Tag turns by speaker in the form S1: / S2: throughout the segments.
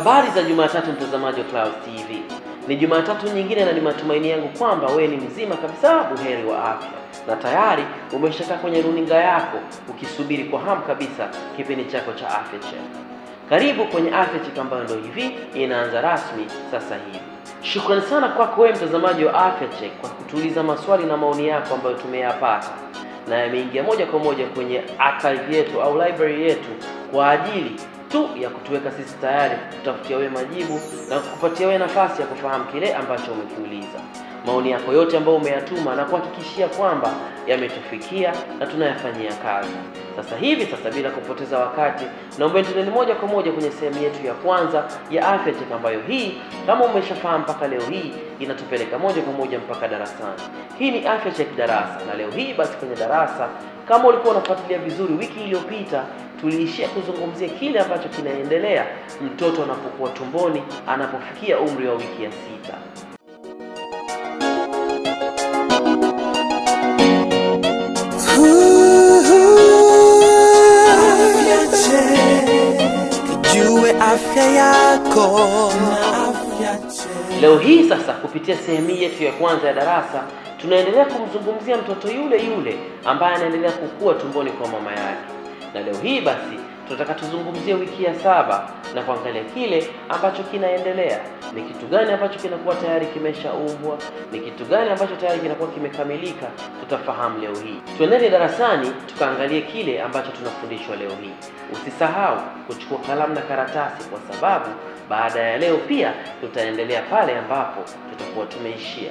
S1: Habari za Jumatatu, mtazamaji wa Clouds TV. Ni Jumatatu nyingine na ni matumaini yangu kwamba wewe ni mzima kabisa, buheri wa afya, na tayari umeshakaa kwenye runinga yako ukisubiri kwa hamu kabisa kipindi chako cha Afya Check. Karibu kwenye Afya Check ambayo ndio hivi inaanza rasmi sasa hivi. Shukrani sana kwako wewe mtazamaji wa Afya Check kwa kutuuliza maswali na maoni yako ambayo tumeyapata na yameingia moja kwa moja kwenye archive yetu au library yetu kwa ajili tu ya kutuweka sisi tayari kutafutia wewe majibu na kukupatia wewe nafasi ya kufahamu kile ambacho umekiuliza. Maoni yako yote ambayo umeyatuma na kuhakikishia kwamba yametufikia na tunayafanyia kazi. Sasa hivi sasa, bila kupoteza wakati, naomba tuendeni moja kwa moja kwenye sehemu yetu ya kwanza ya Afya Check, ambayo hii kama umeshafahamu mpaka leo hii inatupeleka moja kwa moja mpaka darasani. Hii ni Afya Check darasa, na leo hii basi kwenye darasa, kama ulikuwa unafuatilia vizuri, wiki iliyopita tuliishia kuzungumzia kile ambacho kinaendelea mtoto anapokuwa tumboni anapofikia umri wa wiki ya sita.
S2: Jue afya yako na afya
S1: Leo hii sasa, kupitia sehemu hii yetu ya kwanza ya darasa, tunaendelea kumzungumzia mtoto yule yule ambaye anaendelea kukua tumboni kwa mama yake, na leo hii basi tunataka tuzungumzie wiki ya saba na kuangalia kile ambacho kinaendelea. Ni kitu gani ambacho kinakuwa tayari kimeshaumbwa? Ni kitu gani ambacho tayari kinakuwa kimekamilika? Tutafahamu leo hii. Tuendele darasani tukaangalie kile ambacho tunafundishwa leo hii. Usisahau kuchukua kalamu na karatasi, kwa sababu baada ya leo pia tutaendelea pale ambapo tutakuwa tumeishia.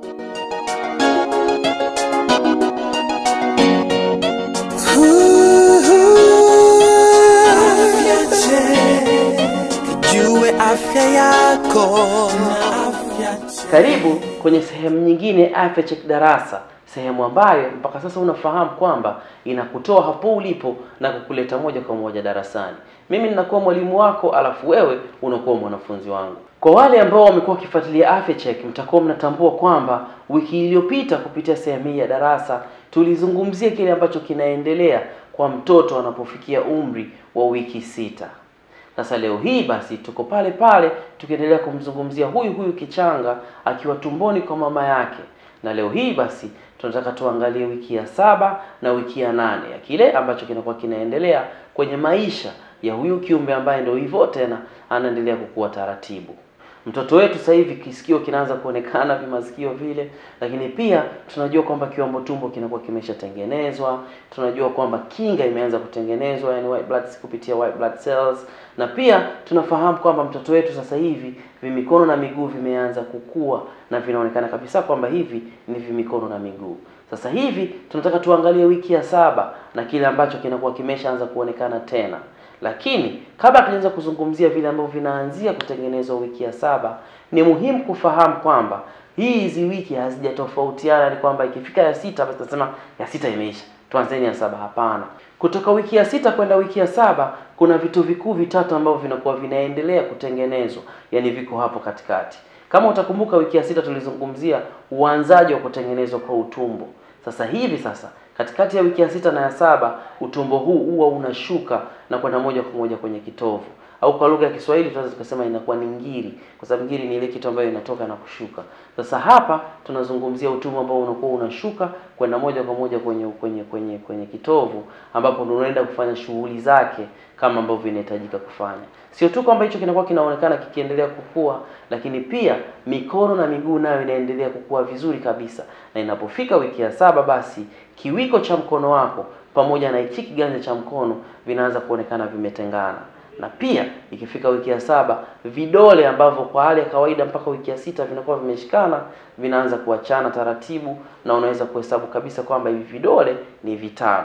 S2: Jue afya yako na afya
S1: Karibu kwenye sehemu nyingine ya Afya Check darasa, sehemu ambayo mpaka sasa unafahamu kwamba inakutoa hapo ulipo na kukuleta moja kwa moja darasani. Mimi ninakuwa mwalimu wako, alafu wewe unakuwa mwanafunzi wangu. Kwa wale ambao wamekuwa wakifuatilia Afya Check, mtakuwa mnatambua kwamba wiki iliyopita kupitia sehemu hii ya darasa tulizungumzia kile ambacho kinaendelea kwa mtoto anapofikia umri wa wiki sita. Sasa leo hii basi tuko pale pale tukiendelea kumzungumzia huyu huyu kichanga akiwa tumboni kwa mama yake, na leo hii basi tunataka tuangalie wiki ya saba na wiki ya nane ya kile ambacho kinakuwa kinaendelea kwenye maisha ya huyu kiumbe ambaye ndio hivyo tena anaendelea kukua taratibu. Mtoto wetu sasa hivi kisikio kinaanza kuonekana vimasikio vile, lakini pia tunajua kwamba kiwambo tumbo kinakuwa kimeshatengenezwa. Tunajua kwamba kinga imeanza kutengenezwa, yani white blood kupitia white blood cells, na pia tunafahamu kwamba mtoto wetu sasa hivi vimikono na miguu vimeanza kukua na vinaonekana kabisa kwamba hivi ni vimikono na miguu. Sasa hivi tunataka tuangalie wiki ya saba na kile ambacho kinakuwa kimeshaanza kuonekana tena lakini kabla tunaanza kuzungumzia vile ambavyo vinaanzia kutengenezwa wiki ya saba, ni muhimu kufahamu kwamba hizi wiki hazijatofautiana. Ni kwamba ikifika ya sita basi tunasema ya sita imeisha, tuanzeni ya saba. Hapana, kutoka wiki ya sita kwenda wiki ya saba kuna vitu vikuu vitatu ambavyo vinakuwa vinaendelea kutengenezwa, yani viko hapo katikati. Kama utakumbuka, wiki ya sita tulizungumzia uanzaji wa kutengenezwa kwa utumbo. Sasa hivi sasa katikati ya wiki ya sita na ya saba utumbo huu huwa unashuka na kwenda moja kwa moja kwenye kitovu, au kwa lugha ya Kiswahili tunaweza tukasema inakuwa ni ngiri, kwa sababu ngiri ni ile kitu ambayo inatoka na kushuka. Sasa hapa tunazungumzia utumbo ambao unakuwa unashuka kwenda moja kwa moja kwenye kwenye kwenye kwenye kitovu, ambapo ndio unaenda kufanya shughuli zake kama ambavyo inahitajika kufanya. Sio tu kwamba hicho kinakuwa kinaonekana kikiendelea kukua, lakini pia mikono na miguu nayo inaendelea kukua vizuri kabisa, na inapofika wiki ya saba basi kiwiko cha mkono wako pamoja na hichi kiganja cha mkono vinaanza kuonekana vimetengana, na pia ikifika wiki ya saba vidole ambavyo kwa hali ya kawaida mpaka wiki ya sita vinakuwa vimeshikana vinaanza kuachana taratibu, na unaweza kuhesabu kabisa kwamba hivi vidole ni vitano.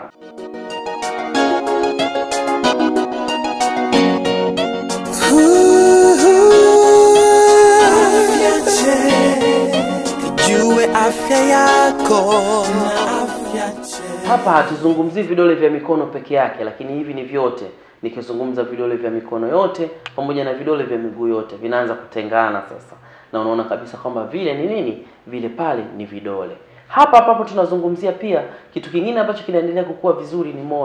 S2: Jue afya yako na afya
S1: Hapa hatuzungumzii vidole vya mikono peke yake, lakini hivi ni vyote. Nikizungumza vidole vya mikono yote pamoja na vidole vya miguu yote vinaanza kutengana sasa, na unaona kabisa kwamba vile ni nini, vile pale ni vidole. Hapa hapo tunazungumzia pia kitu kingine ambacho kinaendelea kukua vizuri ni moyo.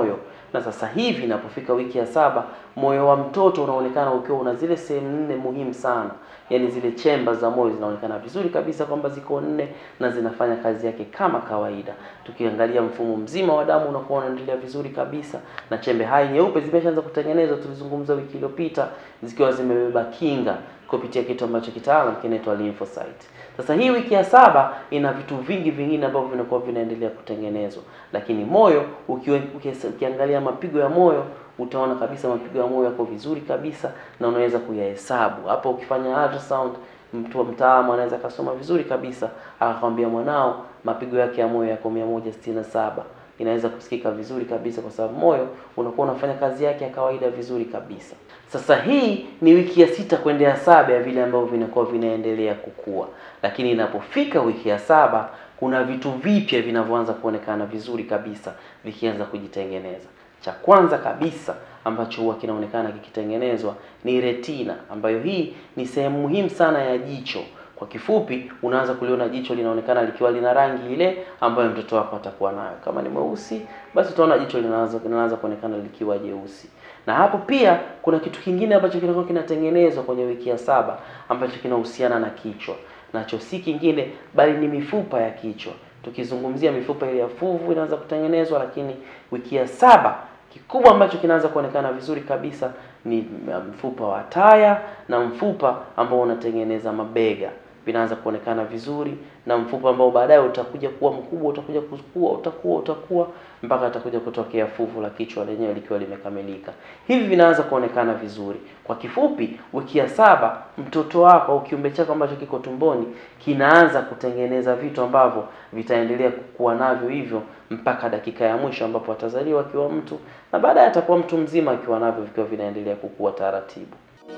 S1: na sasa hivi inapofika wiki ya saba moyo wa mtoto unaonekana ukiwa una zile sehemu nne muhimu sana yaani zile chemba za moyo zinaonekana vizuri kabisa kwamba ziko nne na zinafanya kazi yake kama kawaida tukiangalia mfumo mzima wa damu unakuwa unaendelea vizuri kabisa na chembe hai nyeupe zimeshaanza kutengenezwa tulizungumza wiki iliyopita zikiwa zimebeba kinga kupitia kitu ambacho kitaalam kinaitwa lymphocyte sasa hii wiki ya saba ina vitu vingi vingine ambavyo vinakuwa vinaendelea kutengenezwa lakini moyo ukiwe, ukies- ukiangalia mapigo ya moyo utaona kabisa mapigo ya moyo yako vizuri kabisa na unaweza kuyahesabu hapo ukifanya ultrasound mtu wa mtaalamu anaweza akasoma vizuri kabisa akakwambia mwanao mapigo yake ya moyo yako mia moja sitini na saba inaweza kusikika vizuri kabisa kwa sababu moyo unakuwa unafanya kazi yake ya kawaida vizuri kabisa sasa hii ni wiki ya sita kwenda ya saba ya vile ambavyo vinakuwa vinaendelea kukua lakini inapofika wiki ya saba kuna vitu vipya vinavyoanza kuonekana vizuri kabisa vikianza kujitengeneza cha kwanza kabisa ambacho huwa kinaonekana kikitengenezwa ni retina ambayo hii ni sehemu muhimu sana ya jicho kwa kifupi unaanza kuliona jicho linaonekana likiwa lina rangi ile ambayo mtoto wako atakuwa nayo kama ni mweusi basi utaona jicho linaanza linaanza kuonekana likiwa jeusi na hapo pia kuna kitu kingine ambacho kinakuwa kinatengenezwa kwenye wiki ya saba ambacho kinahusiana na kichwa nacho si kingine bali ni mifupa ya kichwa tukizungumzia mifupa ile ya fuvu inaanza kutengenezwa lakini wiki ya saba kikubwa ambacho kinaanza kuonekana vizuri kabisa ni mfupa wa taya na mfupa ambao unatengeneza mabega vinaanza kuonekana vizuri na mfupa ambao baadaye utakuja kuwa mkubwa utakuja kukua utakuwa utakuwa mpaka atakuja kutokea fuvu la kichwa lenyewe likiwa limekamilika hivi vinaanza kuonekana vizuri kwa kifupi wiki ya saba mtoto wako au kiumbe chako ambacho kiko tumboni kinaanza kutengeneza vitu ambavyo vitaendelea kukua navyo hivyo mpaka dakika ya mwisho ambapo atazaliwa akiwa mtu na baadaye atakuwa mtu mzima akiwa navyo vikiwa vinaendelea kukua taratibu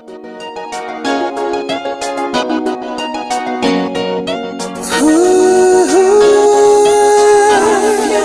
S2: Afya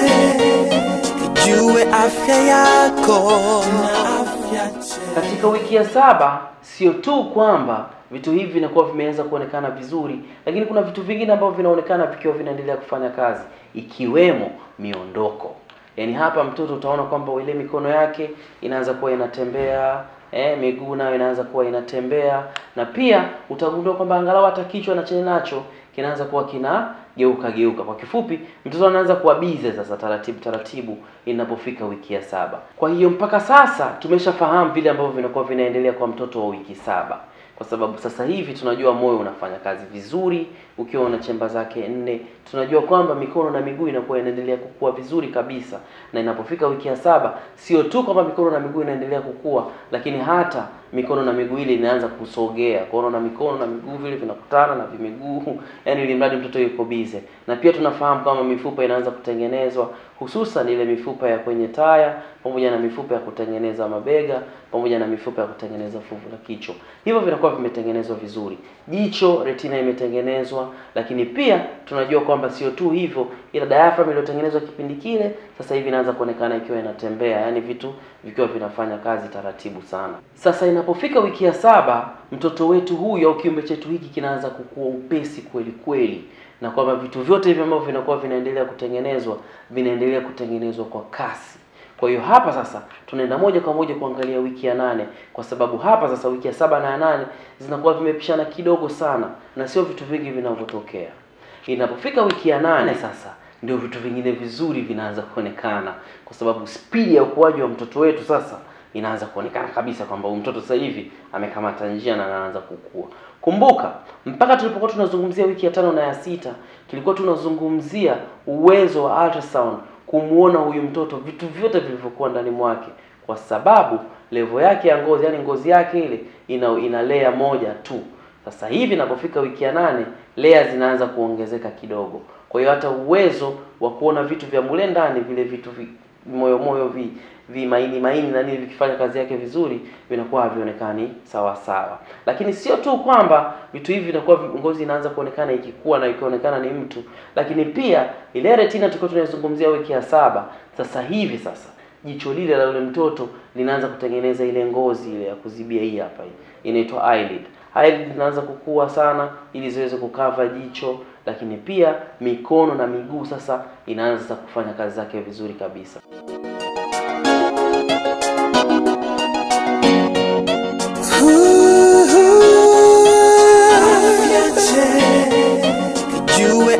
S2: njema, ijue afya yako na afya njema.
S1: katika wiki ya saba sio tu kwamba vitu hivi vinakuwa vimeanza kuonekana vizuri lakini kuna vitu vingine ambavyo vinaonekana vikiwa vinaendelea kufanya kazi ikiwemo miondoko yaani hapa mtoto utaona kwamba ile mikono yake inaanza kuwa inatembea eh, miguu nayo inaanza kuwa inatembea na pia utagundua kwamba angalau hata kichwa na chenye nacho kinaanza kuwa kina geuka geuka kwa kifupi mtoto anaanza kuwa bize sasa taratibu taratibu inapofika wiki ya saba kwa hiyo mpaka sasa tumeshafahamu vile ambavyo vinakuwa vinaendelea kwa mtoto wa wiki saba kwa sababu sasa hivi tunajua moyo unafanya kazi vizuri ukiwa una chemba zake nne tunajua kwamba mikono na miguu inakuwa inaendelea kukua vizuri kabisa na inapofika wiki ya saba sio tu kwamba mikono na miguu inaendelea kukua lakini hata mikono na miguu ile inaanza kusogea kuona na mikono na miguu vile vinakutana na vimiguu yani ili mradi mtoto yuko bize na pia tunafahamu kama mifupa inaanza kutengenezwa hususan ile mifupa ya kwenye taya pamoja na mifupa ya kutengeneza mabega pamoja na mifupa ya kutengeneza fuvu la kichwa hivyo vinakuwa vimetengenezwa vizuri jicho retina imetengenezwa lakini pia tunajua kwamba sio tu hivyo ila diaphragm iliyotengenezwa kipindi kile sasa hivi inaanza kuonekana ikiwa inatembea yani vitu vikiwa vinafanya kazi taratibu sana sasa inapofika wiki ya saba mtoto wetu huyu au kiumbe chetu hiki kinaanza kukua upesi kweli kweli na kwamba vitu vyote hivi ambavyo vinakuwa vinaendelea kutengenezwa vinaendelea kutengenezwa kwa kasi kwa hiyo hapa sasa tunaenda moja kwa moja kuangalia wiki ya nane kwa sababu hapa sasa wiki ya saba na ya nane zinakuwa vimepishana kidogo sana na sio vitu vingi vinavyotokea inapofika wiki ya nane sasa ndio vitu vingine vizuri vinaanza kuonekana kwa sababu spidi ya ukuaji wa mtoto wetu sasa inaanza kuonekana kabisa kwamba huyu mtoto sasa hivi amekamata njia na anaanza kukua kumbuka mpaka tulipokuwa tunazungumzia wiki ya tano na ya sita tulikuwa tunazungumzia uwezo wa ultrasound kumuona huyu mtoto vitu vyote vilivyokuwa ndani mwake kwa sababu levo yake ya ngozi yani ngozi yake ile ina, ina layer moja tu sasa hivi inapofika wiki ya nane layer zinaanza kuongezeka kidogo kwa hiyo hata uwezo wa kuona vitu vya mule ndani vile vitu vi, moyo moyo vi, vi maini maini na nini vikifanya kazi yake vizuri vinakuwa havionekani sawa sawa lakini sio tu kwamba vitu hivi vinakuwa vi- ngozi inaanza kuonekana ikikua na ikionekana ni mtu lakini pia ile retina tulikuwa tunaizungumzia wiki ya saba sasa hivi sasa jicho lile la yule mtoto linaanza kutengeneza ile ngozi ile ya kuzibia hii hapa hii inaitwa eyelid eyelid zinaanza kukua sana ili ziweze kukava jicho lakini pia mikono na miguu sasa inaanza sasa kufanya kazi zake vizuri kabisa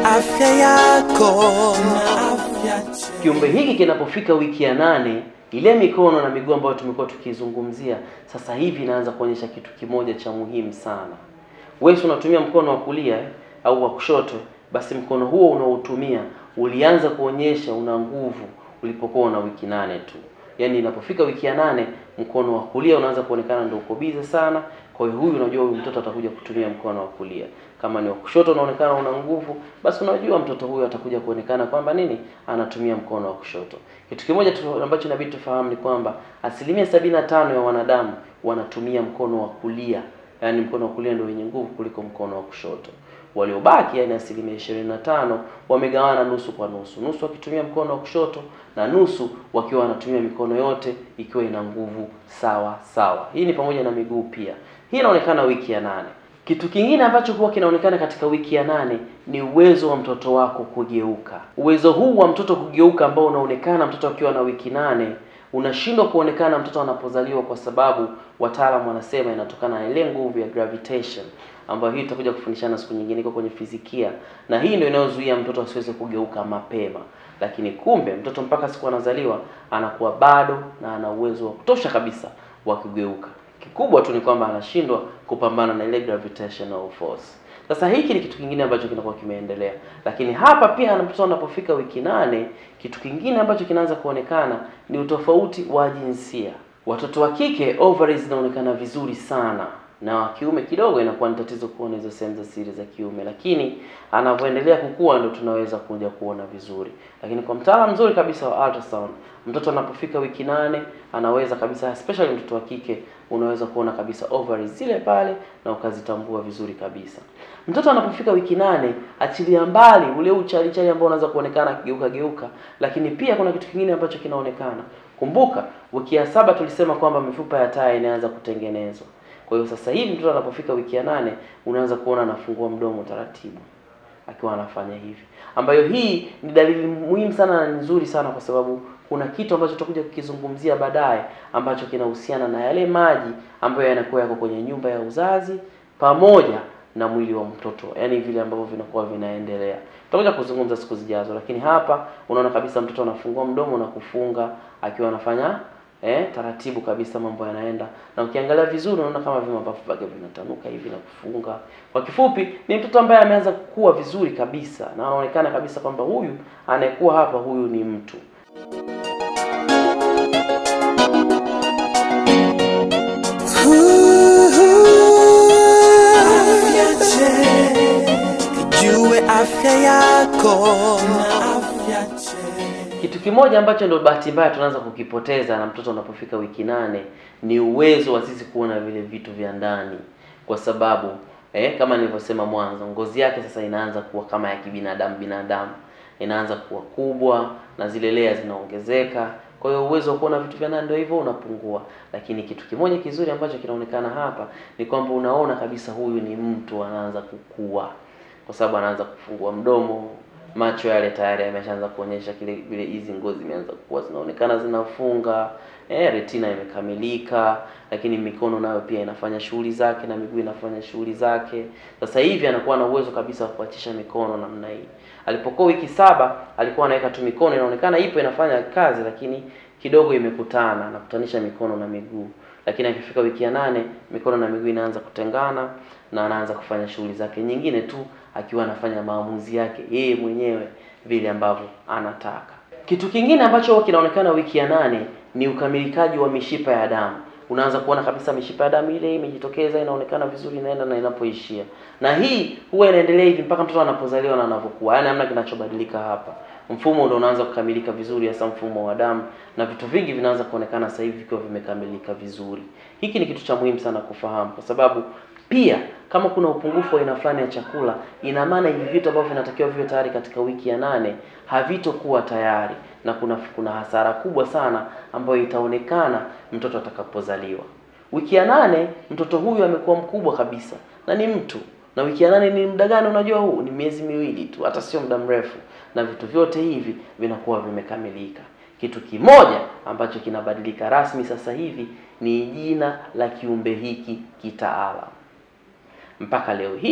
S2: afya yako na afya njema.
S1: Kiumbe hiki kinapofika wiki ya nane, ile mikono na miguu ambayo tumekuwa tukizungumzia sasa hivi inaanza kuonyesha kitu kimoja cha muhimu sana. Wewe si unatumia mkono wa kulia eh, au wa kushoto, basi mkono huo unaotumia ulianza kuonyesha una nguvu ulipokuwa una wiki nane tu. Yaani inapofika wiki ya nane, mkono wa kulia unaanza kuonekana ndio uko bize sana. Kwa hiyo huyu unajua huyu mtoto atakuja kutumia mkono wa kulia. Kama ni wa kushoto unaonekana una nguvu, basi unajua mtoto huyu atakuja kuonekana kwamba nini, anatumia mkono wa kushoto. Kitu kimoja tu ambacho inabidi tufahamu ni kwamba asilimia sabini na tano ya wanadamu wanatumia mkono wa kulia, yaani mkono wa kulia ndio wenye nguvu kuliko mkono wa kushoto. Waliobaki yani asilimia ishirini na tano wamegawana nusu kwa nusu, nusu wakitumia mkono wa kushoto na nusu wakiwa wanatumia mikono yote ikiwa ina nguvu sawa sawa. Hii ni pamoja na miguu pia. Hii inaonekana wiki ya nane. Kitu kingine ambacho huwa kinaonekana katika wiki ya nane ni uwezo wa mtoto wako kugeuka. Uwezo huu wa mtoto kugeuka ambao unaonekana mtoto akiwa na wiki nane unashindwa kuonekana mtoto anapozaliwa, kwa sababu wataalamu wanasema inatokana na ile nguvu ya gravitation ambayo hii tutakuja kufundishana siku nyingine, iko kwenye fizikia, na hii ndio inayozuia mtoto asiweze kugeuka mapema. Lakini kumbe mtoto mpaka siku anazaliwa anakuwa bado na ana uwezo wa kutosha kabisa wa kugeuka. Kikubwa tu ni kwamba anashindwa kupambana na ile gravitational force. Sasa hiki ni kitu kingine ambacho kinakuwa kimeendelea, lakini hapa pia mtoto anapofika wiki nane, kitu kingine ambacho kinaanza kuonekana ni utofauti wa jinsia. Watoto wa kike ovaries zinaonekana vizuri sana na wa kiume kidogo inakuwa ni tatizo kuona hizo sehemu za siri za kiume, lakini anavyoendelea kukua ndo tunaweza kuja kuona vizuri. Lakini kwa mtaalamu mzuri kabisa wa ultrasound, mtoto anapofika wiki nane anaweza kabisa, especially mtoto wa kike, unaweza kuona kabisa ovaries zile pale na ukazitambua vizuri kabisa. Mtoto anapofika wiki nane, achilia mbali ule uchalichali ambao unaweza kuonekana akigeuka geuka, lakini pia kuna kitu kingine ambacho kinaonekana. Kumbuka wiki ya saba tulisema kwamba mifupa ya taya inaanza kutengenezwa. Kwa hiyo sasa hivi mtoto anapofika wiki ya nane unaanza kuona anafungua mdomo taratibu akiwa anafanya hivi, ambayo hii ni dalili muhimu sana na nzuri sana, kwa sababu kuna kitu ambacho tutakuja kukizungumzia baadaye ambacho kinahusiana na yale maji ambayo yanakuwa yako kwenye nyumba ya uzazi pamoja na mwili wa mtoto, yaani vile ambavyo vinakuwa vinaendelea. Tutakuja kuzungumza siku zijazo, lakini hapa unaona kabisa mtoto anafungua mdomo na kufunga akiwa anafanya eh, taratibu kabisa, mambo yanaenda, na ukiangalia vizuri unaona kama vile mapafu yake vinatanuka hivi na kufunga. Kwa kifupi, ni mtoto ambaye ameanza kukua vizuri kabisa, na anaonekana kabisa kwamba huyu anayekuwa hapa, huyu ni mtu.
S2: Afya njema, ijue afya yako na afya njema.
S1: Kitu kimoja ambacho ndio bahati mbaya tunaanza kukipoteza na mtoto unapofika wiki nane ni uwezo wa sisi kuona vile vitu vya ndani, kwa sababu eh, kama nilivyosema mwanzo, ngozi yake sasa inaanza kuwa kama ya kibinadamu binadamu, inaanza kuwa kubwa na zile lea zinaongezeka. Kwa hiyo uwezo wa kuona vitu vya ndani ndio hivyo unapungua, lakini kitu kimoja kizuri ambacho kinaonekana hapa ni kwamba unaona kabisa huyu ni mtu anaanza kukua, kwa sababu anaanza kufungua mdomo macho yale tayari yameshaanza kuonyesha kile vile, hizi ngozi imeanza kuwa zinaonekana zinafunga, eh, retina imekamilika, lakini mikono nayo pia inafanya shughuli zake na miguu inafanya shughuli zake. Sasa hivi anakuwa na uwezo kabisa wa kuachisha mikono namna hii. Alipokuwa wiki saba alikuwa anaweka tu mikono, inaonekana ipo inafanya kazi, lakini kidogo imekutana, anakutanisha mikono na miguu lakini akifika wiki ya nane mikono na miguu inaanza kutengana na anaanza kufanya shughuli zake nyingine tu akiwa anafanya maamuzi yake yeye mwenyewe vile ambavyo anataka. Kitu kingine ambacho huwa kinaonekana wiki ya nane ni ukamilikaji wa mishipa ya damu. Unaanza kuona kabisa mishipa ya damu ile imejitokeza, inaonekana vizuri, inaenda na inapoishia, na hii huwa inaendelea hivi mpaka mtoto anapozaliwa na anapokuwa, yaani hamna kinachobadilika hapa. Mfumo ndio unaanza kukamilika vizuri, hasa mfumo wa damu, na vitu vingi vinaanza kuonekana sasa hivi vikiwa vimekamilika vizuri. Hiki ni kitu cha muhimu sana kufahamu, kwa sababu pia kama kuna upungufu wa aina fulani ya chakula, ina maana hivi vitu ambavyo vinatakiwa viwe tayari katika wiki ya nane havitokuwa tayari, na kuna kuna hasara kubwa sana ambayo itaonekana mtoto atakapozaliwa. Wiki ya nane mtoto huyu amekuwa mkubwa kabisa na ni mtu na wiki ya nane ni muda gani? Unajua, huu ni miezi miwili tu, hata sio muda mrefu, na vitu vyote hivi vinakuwa vimekamilika. Kitu kimoja ambacho kinabadilika rasmi sasa hivi ni jina la kiumbe hiki kitaalam. Mpaka leo hii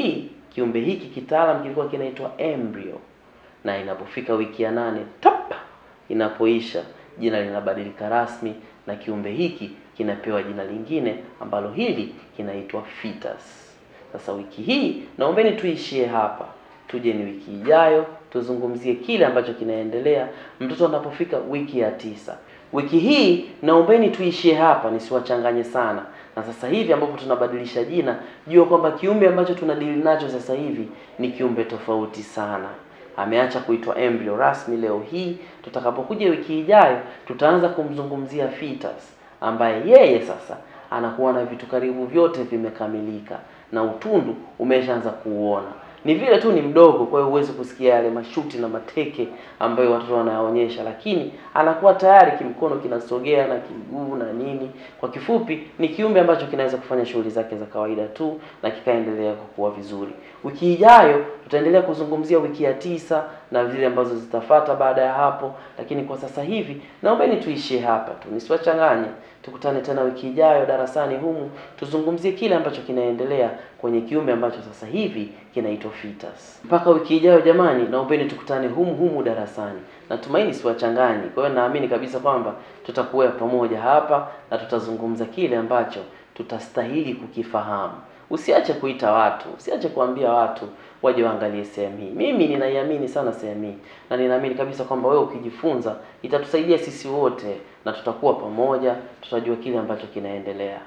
S1: kiumbe hiki kitaalam kilikuwa kinaitwa embryo, na inapofika wiki ya nane tap, inapoisha jina linabadilika rasmi na kiumbe hiki kinapewa jina lingine ambalo hili kinaitwa fetus. Sasa wiki hii naombeni tuishie hapa, tuje ni wiki ijayo tuzungumzie kile ambacho kinaendelea mtoto anapofika wiki ya tisa. Wiki hii naombeni tuishie hapa, nisiwachanganye sana. Na sasa hivi ambapo tunabadilisha jina, jua kwamba kiumbe ambacho tunadili nacho sasa hivi ni kiumbe tofauti sana. Ameacha kuitwa embryo rasmi leo hii. Tutakapokuja wiki ijayo, tutaanza kumzungumzia fetus ambaye yeye sasa anakuwa na vitu karibu vyote vimekamilika na utundu umeshaanza kuuona ni vile tu ni mdogo, kwa hiyo huwezi kusikia yale mashuti na mateke ambayo watoto wanayaonyesha, lakini anakuwa tayari kimkono kinasogea na kiguu na nini. Kwa kifupi, ni kiumbe ambacho kinaweza kufanya shughuli zake za kawaida tu na kikaendelea kukua vizuri. Wiki ijayo tutaendelea kuzungumzia wiki ya tisa na zile ambazo zitafata baada ya hapo, lakini kwa sasa hivi naombeni tuishie hapa tu, nisiwachanganye. Tukutane tena wiki ijayo darasani humu tuzungumzie kile ambacho kinaendelea kwenye kiumbe ambacho sasa hivi kinaitwa fetus. Mpaka wiki ijayo jamani, naombeni tukutane humu humu darasani. Natumaini siwachanganyi. Kwa hiyo naamini kabisa kwamba tutakuwa pamoja hapa na tutazungumza kile ambacho tutastahili kukifahamu. Usiache kuita watu, usiache kuambia watu waje waangalie sehemu hii. Mimi ninaiamini sana sehemu hii na ninaamini kabisa kwamba wewe ukijifunza itatusaidia sisi wote na tutakuwa pamoja, tutajua kile ambacho kinaendelea.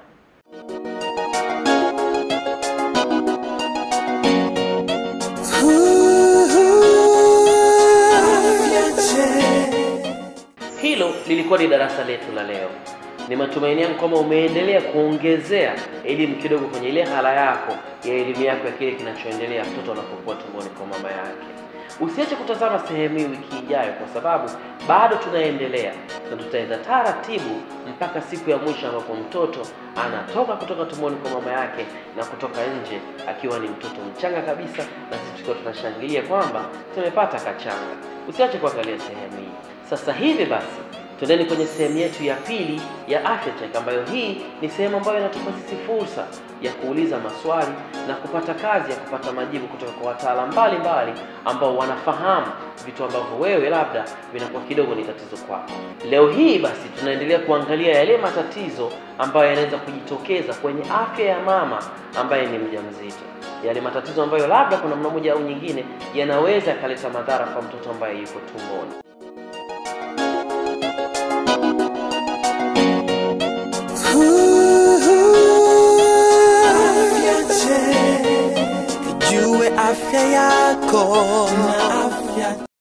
S1: Hilo lilikuwa ni darasa letu la leo. Ni matumaini yangu kwamba umeendelea kuongezea elimu kidogo kwenye ile hala yako ya elimu yako ya kile kinachoendelea mtoto anapokuwa tumboni kwa mama yake. Usiache kutazama sehemu hii wiki ijayo, kwa sababu bado tunaendelea na tutaenda taratibu mpaka siku ya mwisho ambapo mtoto anatoka kutoka tumboni kwa mama yake na kutoka nje akiwa ni mtoto mchanga kabisa, na sisi tukiwa tunashangilia kwamba tumepata kachanga. Usiache kuangalia sehemu hii. Sasa hivi basi Tuendeni kwenye sehemu yetu ya pili ya Afya Check, ambayo hii ni sehemu ambayo inatupa sisi fursa ya kuuliza maswali na kupata kazi ya kupata majibu kutoka kwa wataalamu mbalimbali ambao wanafahamu vitu ambavyo wewe labda vinakuwa kidogo ni tatizo kwako. Leo hii basi tunaendelea kuangalia yale matatizo ambayo yanaweza kujitokeza kwenye afya ya mama ambaye ni mjamzito, yale matatizo ambayo labda kuna namna moja au nyingine yanaweza yakaleta madhara kwa mtoto ambaye yuko tumboni.
S2: Jue afya yako na afya